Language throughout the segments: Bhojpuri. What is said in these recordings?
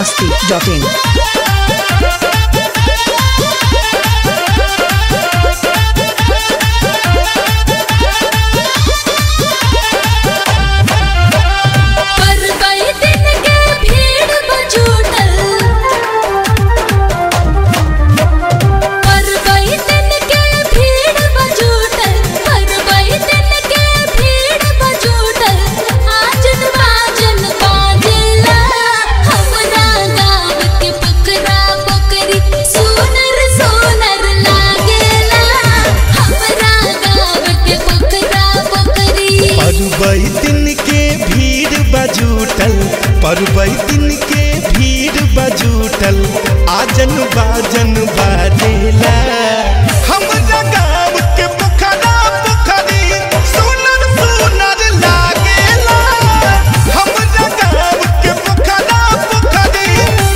masti.in. पर कई दिन के भीड़ बजूटल पर कई दिन के भीड़ बजूटल पर कई दिन के भीड़ बजूटल आजन बाजन बाजेला हमरा गाँव के पोखरा पोखरी सोनर सोनर लागेला हमरा गाँव के पोखरा पोखरी परबई दिन के भीड़ बजूटल परबई दिन के भीड़ बजूटल आजन बाजन बाजेला हमरा गाँव के पोखरा पोखरी सुनर सुनर लागेला हमरा गाँव के पोखरा पोखरी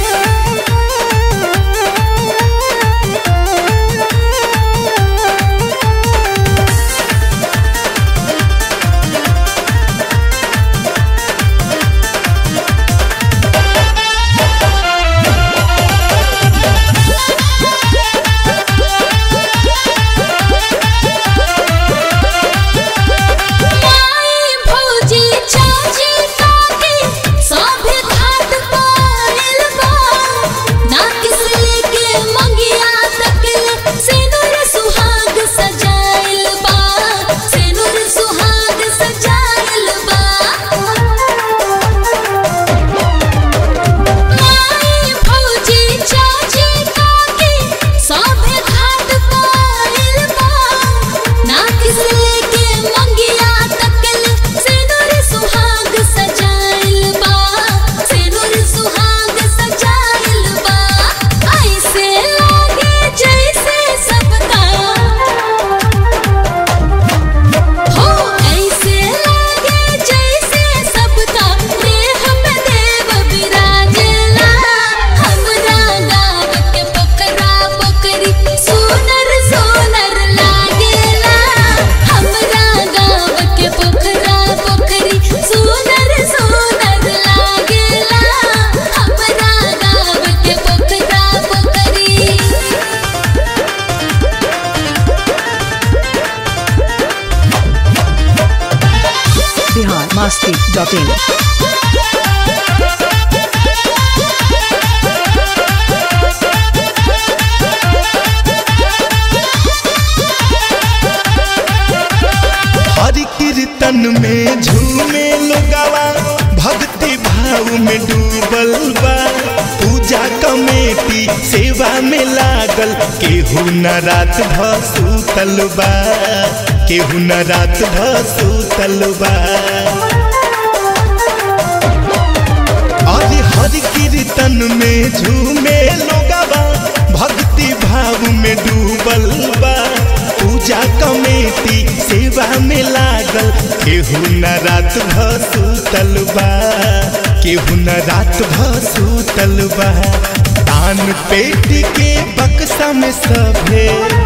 माई भौजी चाची काकी सभे घाट पाइल बा ना किसले के मंगिया तकले सिनुर सुहाग सजाइल बा सिनुर सुहाग सजाइल बा माई भौजी चाची काकी सभे घाट पाइल बा ना किसले के मंगिया तकल सिनुर सुहाग सजाइल बा सिनुर सुहाग सजाइल बा ऐसे लागे जैसे सबका हो ऐसे लागे जैसे सबका देह में देव विराजेला हमरा गाँव के पोखरा पोखरी सोनर सोनर लागेला हमरा गाँव के पोखरा पोखरी सोनर सोनर लागेला हमरा गाँव के पोखरा पोखरी Bihar masti.in. हरि कीर्तन में झूमे लोगवा भक्ति भाव में डूबल बा पूजा कमेटी सेवा में लागल केहू न रात भ सुतल बा केहू न रात भ सुतल बा अरे हरि कीर्तन में झूमे लोगवा भक्ति भाव में डूबल बा पूजा कमेटी सेवा में लागल केहू न रात भ सुतल बा केहू न रात भ सुतल बा तान पेट के बक्सा में सभे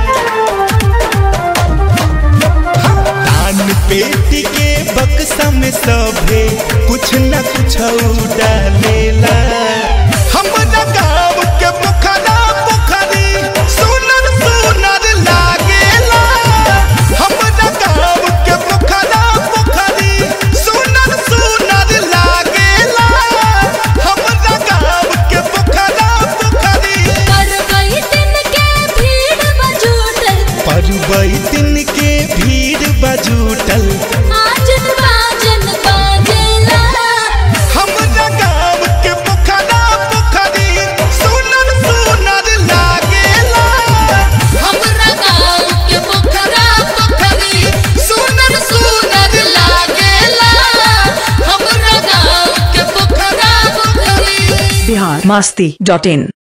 तान पेट के बक्सा में सभे कुछ न कुछ डालेला हमरा गाँव के पोखरा पोखरी सुनर सुनर लागेला हमरा गाँव के पोखरा पोखरी सुनर सुनर लागेला हमरा गाँव के पोखरा पोखरी पर कई दिन के भीड़ बजूटल परबई दिन के भीड़ बजूटल आजन बाजन बाजेला हमरा गाँव के पोखरा पोखरी सुनर सुनर लागेला हमरा गाँव के पोखरा पोखरी सुनर सुनर लागेला हमरा गाँव के पोखरा पोखरी Bihar masti.in.